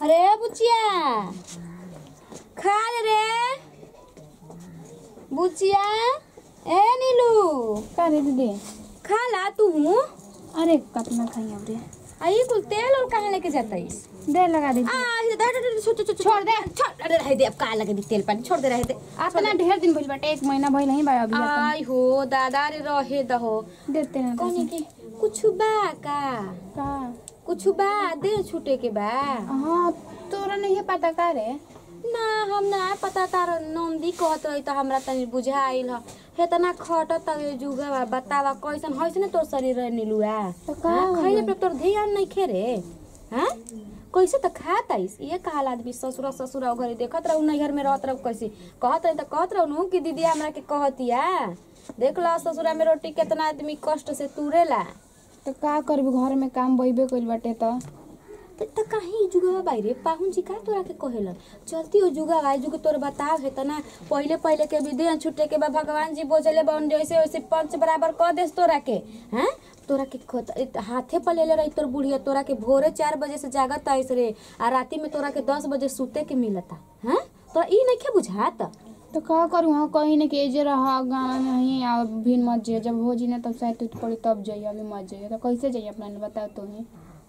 अरे बुचिया खा ले रे बुचिया ए नीलू का रे दीदी खा ला तू अरे कतना खाई अब रे आई कुल तेल और कहाँ लेके जाता है दे लगा दे आ इधर दे दे छोड़ छोड़ छोड़ दे छोड़ अरे रह दे अब का लगे दी तेल पानी छोड़ दे रह दे अतना ढेर दिन भइल बाटे एक महीना भइल नहीं बा अभी तक। आई हो दादा रे रहे दहो देते ना कौन की कुछ बा का का कुछ बा दे छूटे के बा हाँ तोरा नहीं पता का रे ना हम ना पता तार नंदी कहत रही त हमरा तनी बुझाइल ह हेतना खटत तवे जुगा बा बतावा कैसन होइस न तोर शरीर रे नीलुआ तो का हाँ, खइले होई? पे तोर ध्यान नहीं खे रे हां कैसे त खात आइस ये कहल आदमी ससुर ससुर घरे देखत रहू नैहर में रहत रहू कैसे कहत रही त कहत रहू कि दीदी हमरा के कहतिया देख ला ससुरा में रोटी केतना आदमी कष्ट से तुरेला तो का करबी घर में काम बइबे कइल बाटे तो त त काहे जुगवा बाहिरे पाहुन जी का तोरा के कहेलन चलती हो जुगा भाई जुग तोर बताव है तना पहिले पहिले के विधि छुटे के बा भगवान जी बोझले बन जैसे वैसे पंच बराबर क देस तोरा के हैं तोरा के खत- इत- हाथे पर लेले रही तोर बुढ़िया तोरा के भोरे चार बजे से जागत आइस रे आ राती में तोरा के दस बजे सुते के मिलता हैं तोरा ई नइखे बुझात तो का करू हाँ कहीं ना के जे रहा गाँव में ही आ भिन मत जाइए जब हो जी ना तब शायद टूट पड़ी तब जाइए अभी मत जाइए तो कैसे जाइए अपना ने बताओ तो ही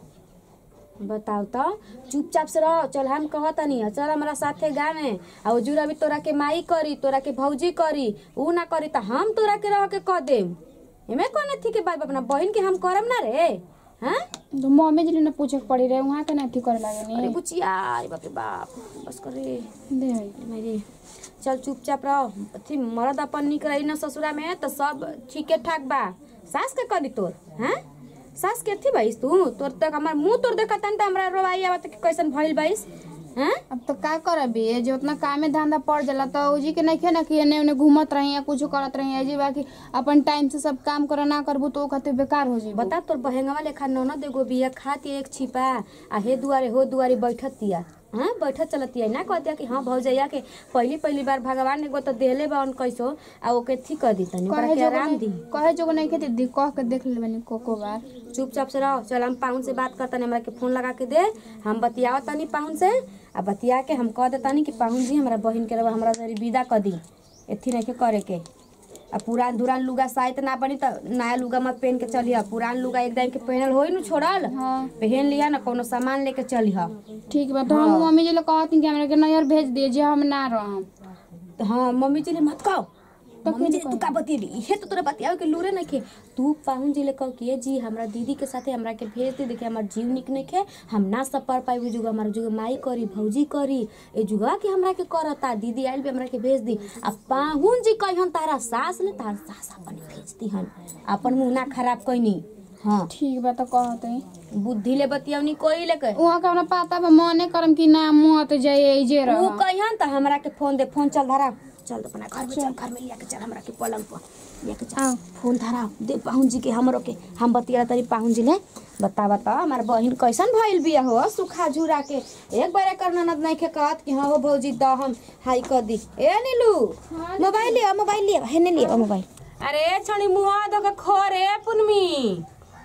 बताओ तो चुपचाप से रहो चल हम कहतनी चल हमारा साथे गावे आ उजूर अभी तोरा के माई करी तोरा के भौजी करी ऊ ना करी त हम तोरा के रह के कह देम एमे कौन थी के बाप अपना बहन के हम करम ना रे हाँ तो मम्मी जी ने पूछे के पड़ी रहे वहाँ के ना ठीक करे लागे अरे नहीं बुचिया अरे बाप रे बाप बस कर रे दे है। मेरी चल चुपचाप रहो अथी मर्द अपन निक रही ना ससुरा में तो सब ठीके ठाक बा सास के करी तोर हैं सास के थी भाईस तू तोर तक हमार मुंह तोर देखत त हमरा रोवाई आवत कि कैसन भइल भाईस हैं अब तो का करबी जो उतना कामे धंधा पड़ जाला तो उजी के नहीं ना कि एने ओने घूमत रही या कुछ करत रही अजी बाकी अपन टाइम से सब काम करे ना करबू तो खातिर बेकार हो जाई बता तोर बहेंगवा लेखा ननद एगो बिया खाती एक छिपा आ हे दुआरे हो दुआरे बैठत तिया हाँ बैठत चलतिया ना कहतिया कि हाँ भौजैया के पहली पहली बार भगवान एगो तो देहले बा कैसो आ ओके थी कर दी तनी ओकरा कहे के जो आराम दी कहे जो नहीं खेती दी कह के देख ले बनी कोको बार चुपचाप से रहो चल हम पाहुन से बात करतनी हमरा के फोन लगा के दे हम बतियाव तनी पाहुन से आ बतिया के हम कह देतानी कि पाहुन जी हमरा बहिन के रवा हमरा जरी विदा कर दी एथी नहीं के करे के आ पुरान दुरान लुगा शायद ना बनी त नया लुगा मत पहन के चलिह पुरान लुगा एकदम के पहनल होई नु छोड़ल हाँ पहन लिया ना कोनो सामान लेके चलिह ठीक बा तो हम मम्मी जी लोग कहती कि हमरा के नैयर भेज दिए जे हम ना रहम तो हाँ मम्मी जी ले मत कहो मम्मी जी तू का बतियली इहे तो तोरा बतियावे के लूरे नखे तू पाहुन जी ले कहो कि ये जी हमरा दीदी के साथे हमरा के भेज दे देखे हमर जीव निक नखे हम ना सब पढ़ पाई जुगा हमार जुगा माई करी भौजी करी ए जुगा के हमरा के करता दीदी आइल भी हमरा के भेज दी आ पाहुन जी कहिहन तारा सास ले तारा सास अपन भेज दीहन अपन मुंह ना खराब कइनी हाँ ठीक बा तो कहते बुद्धि ले बतियवनी कोई ले कह वहाँ का हमरा पता बा मने करम कि ना मत जाइए जे ऊ रह कहिहन त हमरा के फोन दे फोन चल धरा चल तो अपना घर में चल घर में लिया के चल हमरा के पलंग पर लिया के चल आओ। फोन धरा दे पाहुन जी के हमरो के हम बतिया तरी पाहुन जी ले बता बता हमार बहिन कैसन भइल बिया हो सुखा झुरा के एक बार एकर ननद नहीं के कहत कि हाँ हो भौजी द हम हाई कर दी ए नीलू मोबाइल लिया मोबाइल लिया हेने लिया मोबाइल अरे छणी मुहा दो के खोरे पुनमी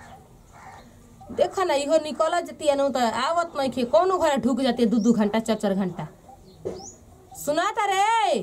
देखा ना इहो निकल जती है त आवत नहीं खे कौनो घर ढुक जाती है दू दू घंटा चार चार घंटा सुना ता रे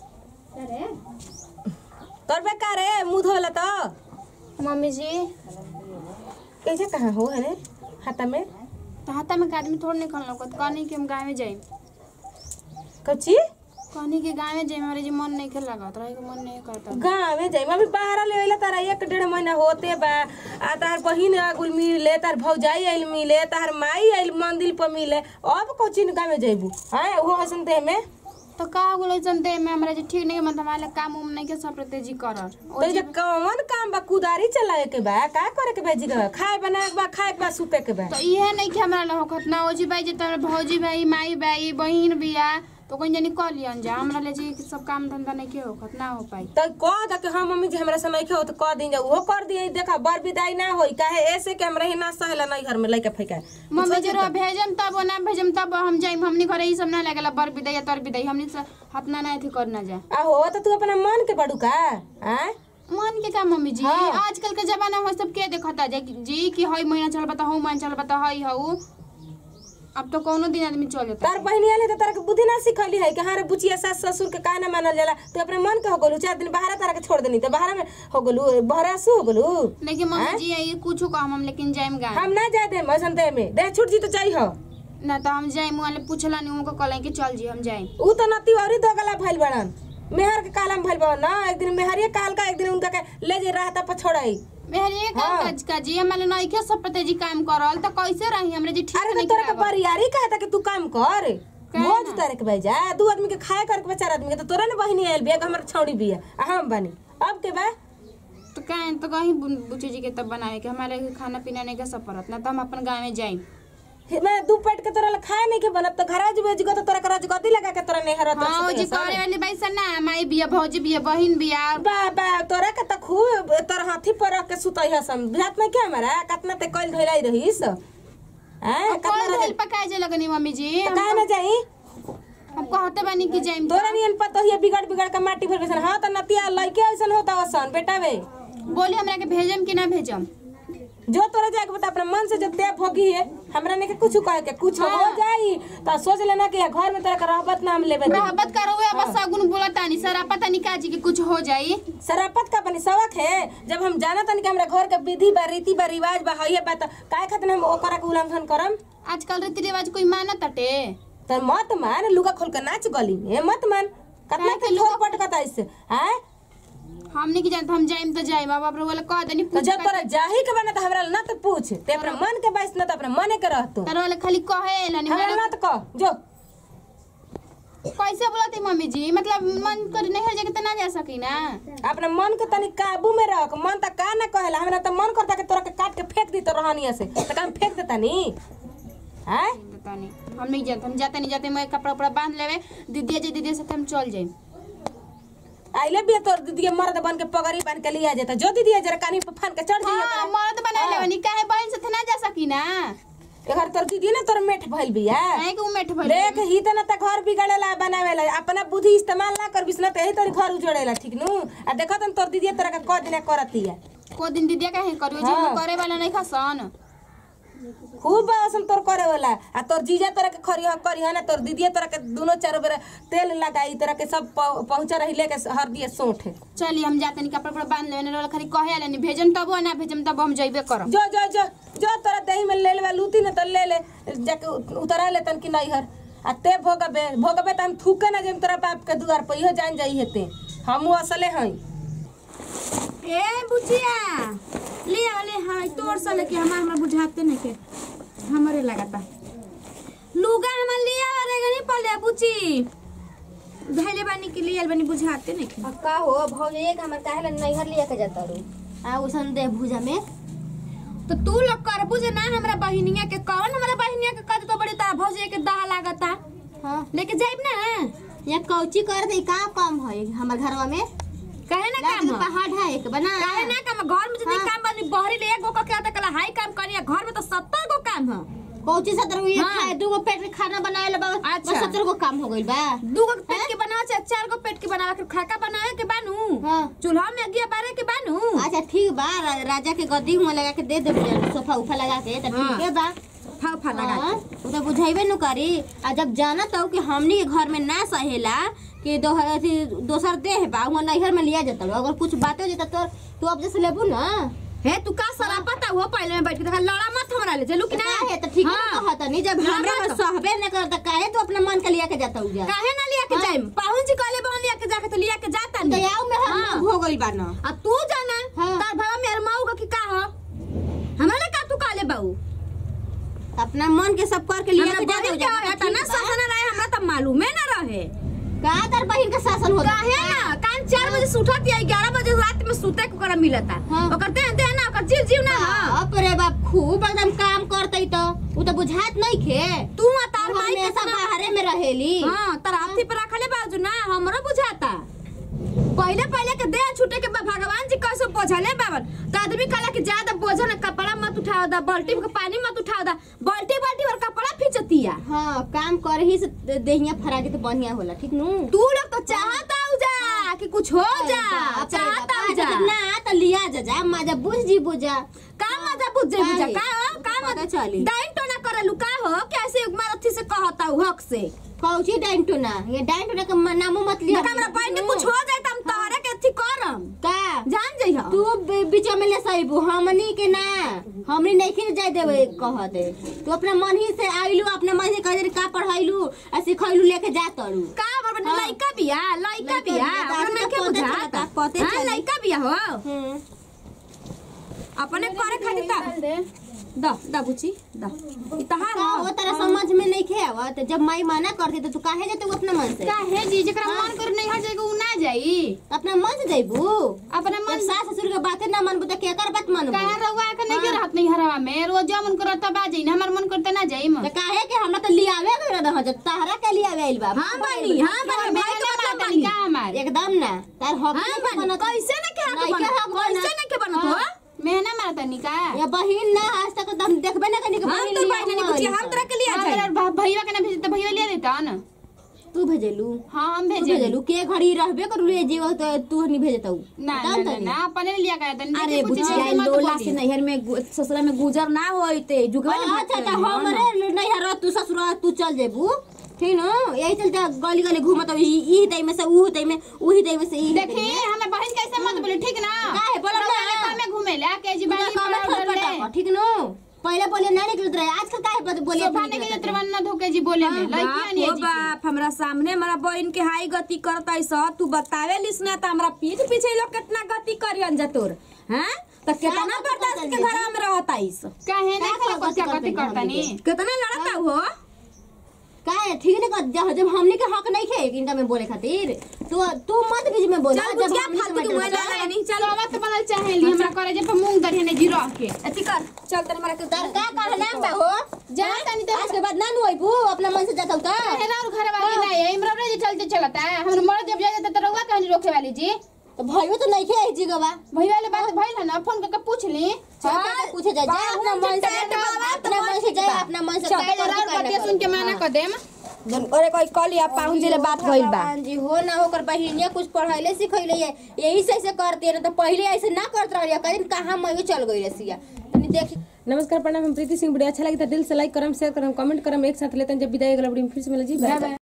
तोर बेका रे मुंह धोला तो मम्मी जी कैसे कहाँ हो है रे हाथा में तो हाथा में के आदमी थोड़ा निकल लगत कहनी कि हम गाँव में जाई कच्ची कहनी कि गाँव में जाई हमारे जी मन नहीं खेल लगत रहे के मन नहीं करता गाँव में जाई अभी बाहर ले अइला तारा एक डेढ़ महीना होते बा आ तार बहिन आगुल मिले तार भौजाई आइल मिले तार माई आइल मंदिर पर मिले अब कोचिन गाँव में जइबू हैं वो हसन दे में तो का हो गलो जन दे में हमरा जी ठीक नहीं मतलब हमारे काम उम नहीं के सब प्रति जी करर तो जे कौन काम बा कुदारी चलाए के बा का करे के बा जी के बा खाए बनाए के बा खाए के बा सुते के बा तो इहे नहीं कि हमरा ला होखत ना ओजी भाई जे तोर भौजी भाई माई भाई बहिन बिया तो कोई जनी कह लियन जा हमरा ले जी सब काम धंधा नहीं के होखत ना हो पाई तो कह द के हाँ मम्मी जी हमरा समय के हो तो कह दी जा वो कर दिए देखा बर विदाई ना होई काहे ऐसे के हमरा ही ना सहेला नहीं घर में लइका फैका मम्मी जी रो भेजम तब ना भेजम तब हम जाइम हमनी घरे ई सब ना लागेला बर बिदाई या तर बिदाई हमनी से हतना ना थी करना जा आ हो तो तू अपना मन के बड़ू का हैं मन के का मम्मी जी हाँ। आजकल के जमाना में सब के देखता जे जी कि हई महीना चल बता हऊ महीना चल बता हई हऊ अब तो कोनो दिन आदमी चल जाता तार बहनी आले तो तारा के बुद्धि ना सिखली है कि हाँ रे बुचिया सास ससुर के काहे ना मानल जाला तू अपने मन के हो गलू चार दिन बाहर तारा के छोड़ देनी तो बाहर में हो गलू बाहर सु हो गलू लेकिन मम्मी जी ये कुछ कहम हम लेकिन जाइम गाँव हम ना जाए दे मौसम दे में दे छूट जी तो चाहिए हो ना तो हम जाइम वाले पूछला नहीं उनको कहला कि चल जी हम जाइम ऊ तो नती औरी दो गला भइल बड़न मेहर के कालम भइल बड़न ना एक दिन मेहरिए काल का एक दिन उनका के ले जे रहता पछोड़ाई मेरे ये काम हाँ। काज का जी हमारे नहीं के सब पते जी काम करल तो कैसे रही हमरे जी ठीक अरे तो नहीं तोरा के करावल। बरियारी कहता कि तू काम कर काहे भोज ना? तारे के भेजा दू आदमी के खाए करके बे चार आदमी के तो तोरा ने बहिनी आइल बिया हमर छौड़ी बिया आ हम बनी अब के बा तो कहें तो कहीं बु- बुच्ची जी के तब बनावे के हमारे खाना पीना नहीं के सब परत ना तो हम अपन गाँव में जाइम हे, मैं दू पेट के तोरा ला खाए नहीं के बनत तो घरा जबे जगह तो तोरा के रजगदी लगा के तोरा नेहर हाँ जी करे वाली भाई सर ना माई बिया भौजी बिया बहिन बिया बा बा तोरा के तो खूब तोरा हाथी पर रख के सुतई हसन बुझात नहीं क्या हमारा कतना ते कइल धइलाई रहीस हैं कौन कतना दिल पकाए जे लगनी मम्मी जी तो काहे ना जाई हम कहते बानी कि जाइम तोरा नियन पतोहिया बिगड़ बिगड़ के माटी भर गइसन हां त नतिया लइके ऐसन होता वसन बेटा वे बोली हमरा के भेजम कि ना भेजम जो तोरा जाके बता अपने मन से जब ते भोगी है हमरा ने के कुछ कहे के कुछ हो जाई त सोच लेना कि घर में तोरा के रहबत नाम लेबे दे मोहब्बत करो हुए बस सगुन बोला तानी सर पता नहीं का जी कि कुछ हो जाई शराफत का बनी सबक है जब हम जाना तन कि हमरा घर के विधि बा रीति बा रिवाज बा हइए बा त काहे खातिर हम ओकरा के उल्लंघन करम आजकल रीति रिवाज कोई मानत तटे त मत मान लुगा खोल के नाच गली में मत मान कतना काहे के के लोग लुगा- पटकता इससे हैं हमने की जानत हम जाइम तो जाइम अब आप वाला कह देनी तो पूछ जब तोरा जाही के बना त हमरा ना त पूछ ते अपने मन के बाइस ना त अपने मने के रहतो तार वाला खाली कहे लानी हमरा ना त कह जो कैसे बोलती मम्मी जी मतलब मन कर नहीं हर जगह तो ना जा सकी ना अपने मन के तनी काबू में रख मन त का ना कहेला हमरा त मन करता कि तोरा के काट के फेंक दी तो रहनिया से त हम फेंक देता नी हैं पता नहीं हम नहीं जानते हम जाते नहीं जाते मैं कपड़ा उपड़ा बांध लेवे दीदी जी दीदी से हम चल जाइम आइले भी तोर दीदी मर्द बन के पगड़ी बन के लिया जाता जो दीदी जरा कानी पे फान के चढ़ जाइए हाँ मर्द बना लेवे नहीं काहे बहन से ना जा सकी ना घर तोर दीदी ना तोर मेठ भइल बिया काहे के उमेठ भर देख ही त ना त घर बिगड़ेला बनावेला अपना बुद्धि इस्तेमाल ना कर बिसना त यही तोर घर उजड़ेला ठीक नु आ देखत हम तोर दीदी तोरा के क दिन करतिया को दिन दीदी काहे करियो जी हाँ। करे वाला नहीं खसन खूब बासन तोर करे वाला आ तोर जीजा तोरा के खरी करी ना तोर दीदी तोरा के दोनों चारों बेर तेल लगाई तोरा के सब पह- पहुंचा रही लेके हर दिए सोठ चलिए हम जाते नहीं कपड़ा उपड़ा बांध लेवे ना खाली कहे आले नहीं भेजम तब ना भेजम तब हम जइबे करब जो जो जो जो तोरा दही में ले लेवा लूती न त ले ले जाके उतरा ले तन कि नहीं हर आ ते भोगबे भोगबे त हम थूके ना जेम तोरा बाप के दुआर पर इहो जान जाई हेते हमहू असले हई ए बुचिया ले वाले हाय तोर साले के हमार हमरा बुझाते नहीं के हमरे लगाता लुगा हमर लिया वाले गनी पले बुची धैले बानी के लिए बानी बुझाते नहीं के अब का हो भौज एक हमर काहे ला नैहर लिया के जाता रू आ उसन दे भुजा में तो तू लोग कर बुझे ना हमरा बहिनिया के कौन हमरा बहिनिया के कद तो बड़ी तारा भौजे के दाह लागता हाँ लेके जाइब ना या कौची कर दे का काम है हमर घरवा में कहे ना लाग काम ह? पहाड़ है एक बना काहे ना काम घर में जितनी हाँ। काम बनी बहरी ले एगो का क्या तक हाई काम करिया घर में तो सत्तर गो काम है कौची सतर गो ये हाँ। खाए दू गो पेट के खाना बनावे ला बा अच्छा। बस सत्तर गो काम हो गइल बा दू गो पेट के बनावे चाहे चार गो पेट के बनावे के खाका बनावे के बानू हाँ। चूल्हा में अगिया बारे के बानू अच्छा ठीक बा रा, राजा के गद्दी हुआ लगा के दे दे सोफा उफा लगा के त हाँ। ठीक है बा फा फा लगा हाँ, उ तो बुझाइबे न करी आ जब जाना तो कि हमनी के घर में ना सहेला कि दो अथी दोसर देह बा वहाँ नैहर में लिया जाता अगर कुछ बात हो जाता तो तू अब जैसे लेबू ना हे तू का सला पता हुआ पहले में बैठ के देखा लड़ा मत हमरा ले चलू कि ना काहे तो ठीक है हाँ। कहत नहीं जब लड़ा हमरा में मत। सहबे न करता काहे तू अपना मन के लिया के जाता उजा काहे ना लिया के हाँ। जाइम पाहुन जी कहले बहन लिया के जाके तो लिया के जाता तो नहीं याव में हम हाँ। हो गइल बा ना आ तू जाना हाँ। तार भावा मेरे माऊ का की का ह हमरा ले का तू कहले बाऊ अपना मन के सब कर के लिया हमरा के जाता बहन उजा के रहता ना शासन रहे हमरा तो मालूमे ना रहे का तार बहिन के शासन होता काहे ना कान चार बजे से उठत या ग्यारह बजे रात में सुते को कर मिलता हाँ। ओकर दे दे ना ओकर जीव जीव ना ह बाप रे बाप खूब एकदम काम करतई तो उ तो बुझात नहीं खे तू आ तार हम माई के हमेशा बाहरे में रहेली हां तार हाथी पे रखले बाजू ना हमरो बुझाता पहले पहले के देह छूटे के बाद भगवान जी कैसे बोझले बाबन तो आदमी कहला कि ज्यादा बोझो ना कपड़ा मत उठाओ दा बाल्टी में पानी मत उठाओ दा बाल्टी बाल्टी भर कपड़ा खींचतिया हाँ काम कर ही से देहिया फरागे तो बढ़िया होला ठीक नु तू लोग तो चाहता हो जा कि कुछ हो जा चाहता हो जा ना तो लिया जा जा मजा बुझ जी बुझा का मजा बुझ जे बुझा का का पता मजा चली। डाइन तो ना करे जालू का हो कैसे मारथी से कहता हूँ हक से कौची डांटोना ये डांटोना के म- नामो मत लिया देखा हमरा बहन के कुछ हो जाए त हम तोहरे के अथी करम का जान जइह तू बी- बीच में ले सहीबू हमनी के ना हमनी नहीं खिल जाए देवे कह दे तू अपना मन ही से आइलू अपना मन से कह दे का पढ़ाइलू आ सिखैलू लेके जा तड़ू का हमर बहन हाँ। लइका बिया लइका लइका बिया बिया, हमरा तो नइखे पते बुझाता चलता, पते हां चली। लइका बिया हो हम्म अपने करे खातिर ता द द बुची द ई तहार का वो तेरा समझ में नहीं खे आवत जब माई मना करती तो तू काहे जाते अपना मन से काहे जी जेकरा मन कर नहीं हट जाएगा उ ना जाई अपना मन से जाइबू अपना जब मन सास ससुर के बातें ना मानबू तो केकर बात मानबू काहे रहुआ के नहीं रहत नहीं हरवा में रोज जो मन करत बा जाई हमर मन करते ना जाई म तो काहे के हमरा तो लियावे के रह जब तहरा के लियावे आइल बा हां बनी हां बनी भाई के मतलब का बनी हमार एकदम ना तार हक हां नहीं बनी बनत कैसे न के नहीं के हक हक कैसे बनत। न के बनत हो मैं ना मारता नहीं का या बहिन ना आज तक तो हम देखबे ना कनी के हम तो बहन नहीं बुची हम तरह के लिए जाए अगर भैया के ना भेज तो भैया ले लेता ना तू भेजेलू हां हम तू भेजे भेजेलू के घड़ी रहबे करू रे जीव तो तू नहीं भेजतऊ ना ना ना, ना अपने लिया का तनी अरे बुचिया लोला से नैहर में गु- ससुरा में गुजर ना होइते जुगवे ना अच्छा अच्छा हमरे नहीं हर तू ससुर तू चल जेबू ठीक न यही चलते गली गली घूमत ई ई दई में से ऊ दई में उही दई में से ई देखी हमें बहन कैसे मत बोले ठीक ना काहे बोलब ना? रउआ में घूमे ला के जी बानी काम बड़ा फट डर ले फट ठीक न पहले बोले ना निकलत रहे आजकल काहे बत बोले सोफा ने के जत्र ना धोके जी बोले में लइकिया नहीं बाप हो बाप हमरा सामने हमारा बहन के हाई गति करता स तू बतावे लिस ना त हमरा पीठ पीछे ई लोग कितना गति करियन जा तोर हैं त कितना गति बर्दाश्त करतन के जी? घर में रहता इस काहे का नहीं गति क्या गति करतन करता हमनी नहीं कितना लड़ता हो काहे ठीक न कर जब जब हमने के हक नहीं खे इनका में बोले खातिर तू तू मत बीच में बोल चल बुझिया फालतू के मोबाइल लगा नहीं चल सोवत बनल चाहे ली हमरा करे जे पे मूंग दरिया ने जी रह के अथी कर चल तनी मारा के तर का कहना बा हो जा तनी तो आज के बाद ना नु आइबू अपना मन से जाता का हेरा और घर वाली नहीं है इमरा रे चलते चलता है हम मर जब जाए तो रउआ कहानी रोके वाली जी तो भाइयों तो नहीं खे जी गवा भैया वाले बात भइल है ना फोन करके पूछ ली हाँ, पूछे जाए जा अपना मन से अपना मन से जाए अपना मन से काहे जरा और बतिया सुन के माना कर देम जन अरे कोई कल या पाहुन जिले बात भइल बा भगवान जी हो ना होकर बहिनिया कुछ पढ़ाइले सिखैले है यही से ऐसे करते ना तो पहले ऐसे ना करत रहिए कहीं कहां मैं चल गई रसिया तनी देख नमस्कार प्रणाम हम प्रीति सिंह वीडियो अच्छा लगी तो दिल से लाइक करम शेयर करम कमेंट करम एक साथ लेते हैं जब विदाई अगला वीडियो में फिर से मिले जी बाय बाय